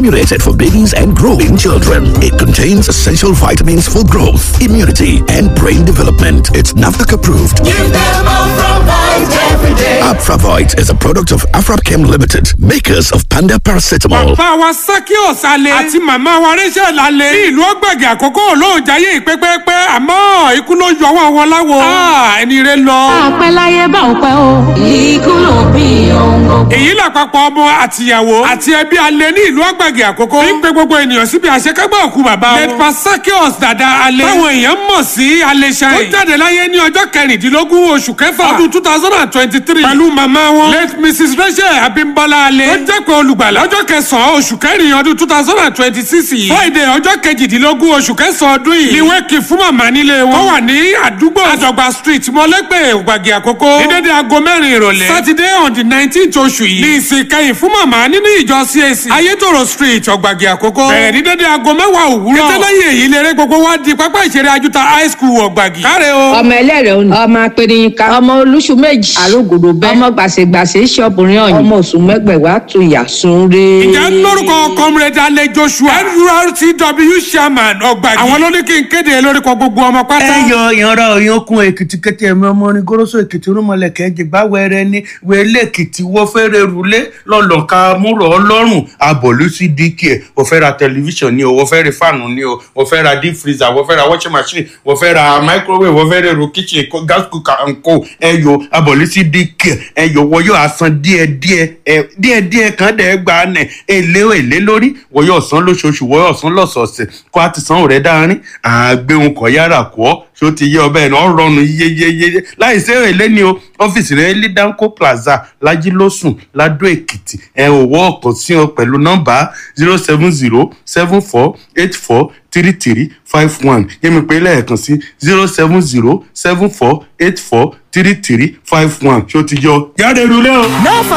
formulated for babies and growing children. It contains essential vitamins for growth, immunity, and brain development. It's NAFDAC approved. Give them Afravite every day. Afravite is a product of Afrapchem Limited, makers of Panda Paracetamol. bàbá wa sakios alẹ́ àti màmá wa rachel alẹ́ ní ìlú ọgbẹ̀gẹ̀ àkókò olóòjáyé ìpẹ́pẹ́pẹ́ àmọ́ ikú ló yọ wọ́n wọn láwo ẹni rẹ lọ. àpẹ láyé bá ò pẹ́ o. ikú ló bí ohun gbogbo. èyí làpapọ̀ ọmọ àtìyàwó àti ẹbí alẹ́ ní ìlú ọgbẹ̀gẹ̀ àkókò ní pé gbogbo ènìyàn síbi àṣekágbá òkú bàbá wọn. lẹ́tpa sakios dada alẹ́ táwọn èèyàn mọ̀ sí alẹ́ ṣáì. ó jáde láyé ní ọjọ́ kẹrìndínlógún oṣù kẹfà ọdún two thousand and twenty-three pẹ̀lú màmá wọn late mrs rachel abimbola alẹ́ tó jẹ́ pé olùgbàlà ọjọ́ kẹsàn-án oṣù kẹrin ọdún two thousand and twenty-six yìí friday ọjọ́ kejìdínlógún oṣù kẹsàn-án ọdún yìí ni wẹ́ẹ̀kì fún màmá nílé wọn. wọ́n wà ní àdúgbò àjọgbà street mọ́lẹ́gbẹ̀ ògbàgì àkókò ní dédé aago mẹ́rin ìrọ̀lẹ́ saturday on the nineteenth oṣù yìí ní ìsìn kẹyìn fún màmá nínú ìjọ cac ayétòrò street ọ̀gbàgì àkókò bẹ̀rẹ̀ ní dédé aago mẹ́wàá òwúrọ̀ kẹtẹ́lẹ́yìn èyí lérè gbogbo wá di pápá ìṣeré ajuta high school ọ̀gbàgì. káre o. ọmọ ẹlẹ́rẹ̀ òní ọmọ apẹ̀rẹ̀yìnká ọmọ olúṣù méjì àrògòdò bẹ́ẹ̀ ọmọ gbàṣẹgbàṣẹ ṣọ́ọ̀bùnrin ọ̀yìn ọmọ oṣù mẹ́gbẹ̀wá tó yà sunre. ìjà lórúkọ comrade alẹ́ joshua nurtw chairman ọ̀gbàgì àwọn ló ní kí n kéde lórúkọ gbogbo ọmọ pátá. ẹ yọ ìyanra òyìnkùn èkìtì kété ẹmí ọmọ orin goroso èkìtì rúmọlẹkẹ jìgbà wẹrẹ ní wẹlé èkìtì wọfẹrẹ rúlé lọlọka múrò ọlọrun abọlú sí dk ẹ wọfẹ ra tẹlifíṣàn ni o wọfẹ ra fáànù ni o wọfẹ ra deep freezer wọfẹ ra washing machine wọfẹ ra microwave wọfẹ ra èrò kitchen ko- gas cooker and co ẹ yọ abọlú sí dk ẹ yọ wọyọ asan díẹdíẹ ẹ díẹdíẹ kan dẹ gbà nẹ èlé èlé lórí wọyọ ọsán lóṣooṣù wọyọ ọsán lọsọọsẹ kó a ti san òrẹ dáárín àgbéhùn kọ yára kọ ọ ṣó ti yé ọbẹ̀ náà rọrùn yéyéyé láì sí èlé ni o ọ́fíìsì rẹ̀ ní danco plaza lajilósùn ladó èkìtì ẹ̀ òwò ọ̀kan sí ọ pẹ̀lú nọ́mbà zero seven zero seven four eight four three three five one yẹ́mi pé lẹ́ẹ̀kan sí zero seven zero seven four eight four three three five one ṣó ti yọ yára èrò lẹ́wọ̀n.